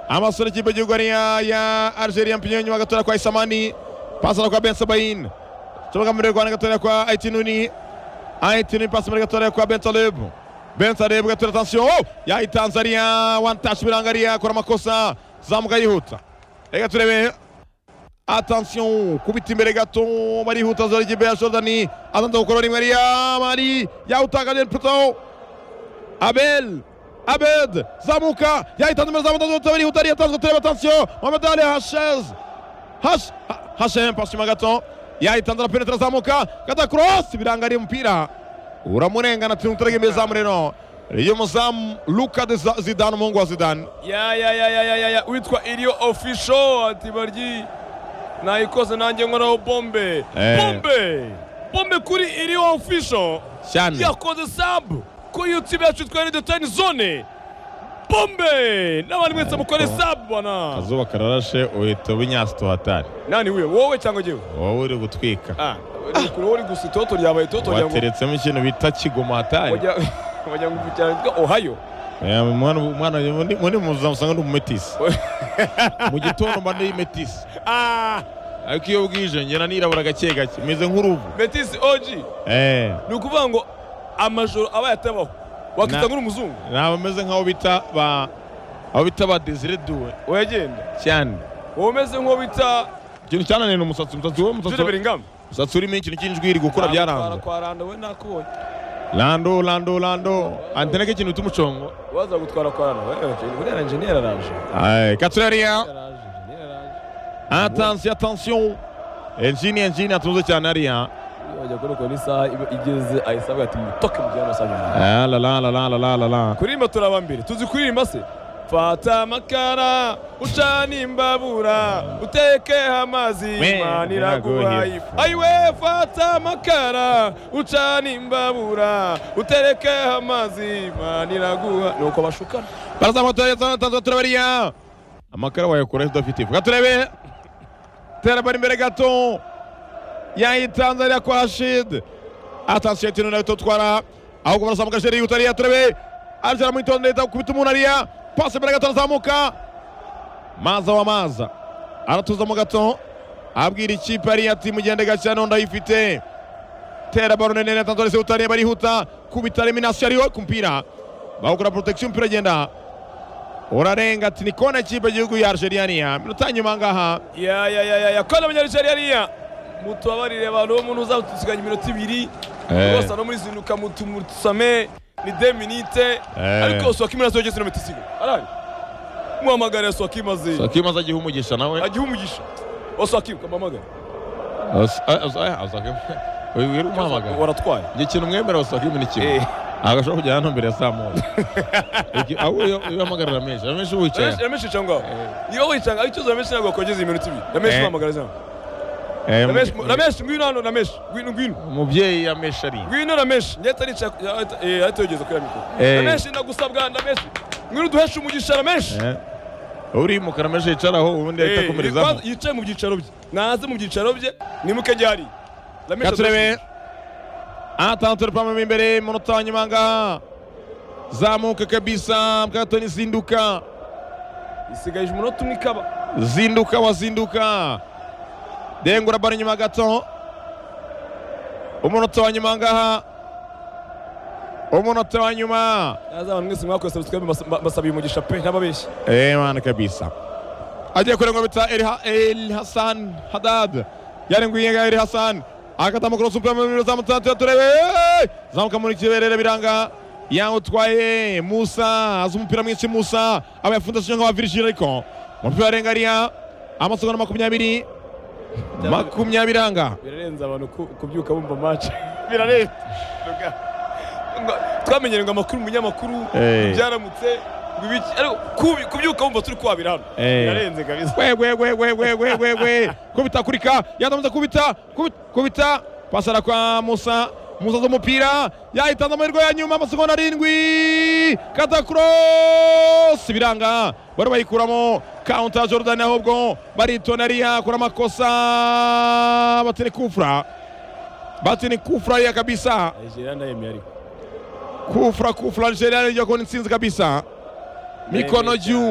amasura y'ikipe y'igihugu ari ya algeria mpinyo nyuma gatoya kwa isamani pasana kwa benso bayini kibuga muri rwanda gatoya kwa aitinuni aitinuni pasi muri gatoya kwa bensalebu bensalebu gatoya tansiyo yayitanze ariya wantashi biranga ariya akora amakosa zamuga yihuta reka turebe atansiyo kubita imbere gato barihuta zora ikipe ya jordani azanze gukora rimwe ariya mari yawutangajwe puto abel Abed zamuka yahitanze imbere za mudasobwa birihuta ariya atanzwe tureba atansiyo Mohamed Ali Hashez Hash Hashem pasi nyuma gato yahitanze arapenetra zamuka gata cross biranga ari umupira uramurengana turi muturage imbere zamu rero y'umuzamu Luka de Za- Zidane umuhungu wa Zidane ya ya ya ya ya ya ya witwa iriyo ofisho ati baryi nayikoze nanjye nkoraho bombe Eh. bombe bombe kuri iriyo ofisho cyane yakoze sabu ku yutube yacu twari dutani zone bombe n'abandi mwese mukore sabu bana akazuba kararashe uhita ubinyasito hatari nani wiwe wowe cyangwa jyewe wowe uri gutwika ah uri kure wowe uri gusa itoto ryabaye itoto rya ngo wateretsemo ikintu bita kigoma hatari wajya wajya ngo cyane twa ohayo Eh, umwana umwana muri muri muzamu usanga ndi umumetisi mu gitondo mba ndi metisi ah ariko iyo bwije ngena nirabura gake gake meze nk'uruvu betis oji eh ni ukuvuga ngo amajoro abaye atabaho Na- wakita nk'uri umuzungu naba meze nk'aho bita ba aho bita ba desire duwe uragenda cyane wowe umeze nk'uwo bita ikintu cyananira umusatsi umusatsi we jule umusatsi beringam umusatsi urimo ikintu cy'injwiri gukura byaranga kwa randa we nakubonye lando lando lando antene ke ikintu tumucongo waza gutwara kwa randa we buriya enjeniyeri araje ay katurariya araje enjeniyeri araje attention attention enjini enjini atunze cyane ariya iyo bajya kuri kora isaha iba igeze ayisabwa ati mutoke mu gihe hano saa Ah, la la la la la la la la kuririmba turaba mbere tuzi kuririmba se fata amakara ucana imbabura uteke amazi We, imana iraguhaye. iraguhaye ayiwe fata amakara ucana imbabura utereke amazi imana iraguha nuko bashukana barazamuka turabariya tanzwe turabariya amakara wayakura udafite ifu turebe terabara imbere gato yayitanze ariya kwa hashid atansiyo ikintu nawe tutwara ahubwo barazamuka jeri yihuta ariya turebe arjara mwitonde leta kubita umuntu ariya pasi imbere gato arazamuka maza wa maza aratuza mu gato abwira ikipe ariya ati mugende gake noneho ndayifite tera baro nene na tanzore seutane barihuta kubita eliminasiyo ariyo ku mupira bawukora porotagisiyo umupira agenda urarenga ati ni kona ikipe y'igihugu ya argeriyaniya iminota ya nyuma aha ngaha ya ya ya ya ya kora abanyarijeri hariya mutababarire abantu bo muntu uzatusigaye iminota ibiri Eh. rwose no muri zinuka mutumusame ni de minite Eh. ariko sohakima nazo yageze na metero isigaye araye muhamagara sohakima ze sakima azagiha umugisha nawe agihe umugisha wa sohakima kamuhamagara wibwira umuhamagara waratwaye igihe kintu mwemera sakima ni kimwe Eh. agashobora kujyana hano mbere ya saa moya Iki- ahubwo iyo iyo uhamagarira menshi amenshi wicaye ramenshi yicara ngaho niba wicanga icyo ramenshi ntabwo wakongeza iminota ibiri ramenshi Eh. muhamagara ze Eh, ramenshi mu- ramenshi ngwino hano ramenshi ngwino ngwino umubyeyi amenshi ari ngwino ramenshi ngeta arica atogeza kuri ya mikoro Eh. ramenshi ndagusabwa ramenshi ngwino uduheshe umugisha ramenshi uri mu karamaje yicaraho ubundi ahita Eh, akomerezamo yikwa- yicaye mu byicaro bye naze mu byicaro bye nimuke ryari Reka turebe atanu turi pamo imbere umunota wa nyuma ngaha zamuka kabisa bwatoni zinduka isigaje umunota umwe ikaba zinduka wazinduka dengura bari nyuma gato umunota wa nyuma ngaha umunota wa nyuma naze abantu mwese mwakoze subscribe mbasa- mba- mbasabiye umugisha pe ntababeshye emana kabisa agiye kurengwa bita Elha- el hasan hadad yarengwiye nga el hasan akatamo kurosa umupira mu biro zamutatu yaturebe zamuka muri kiberere biranga yawutwaye musa azi umupira mwinshi musa aba yafundishije nka wa virgil ariko umupira warenga ariya amasogo na makumyabiri makumyabiri anga birarenze abantu ku- kubyuka bumva match birarenze Ruga. Ngo- twamenyere ngo amakuru umunyamakuru Eh. byaramutse ngo ibiki ariko kubi- kubyuka bumva turi kwabira hano Eh. birarenze kabisa wegwegwegwegwegwegwe kubita kurika yadamaze kubita kubita- kubita pasara kwa musa musa z'umupira yahitanze amahirwe ya nyuma amasegonda arindwi kata kurosi biranga bari bayikuramo kaunta ya jordan ahubwo baritona ariya akora amakosa batini kufra batini kufra ariya kabisa nigeria ndayemeye ariko kufra kufra algeria niyo kubona intsinzi kabisa mikono juu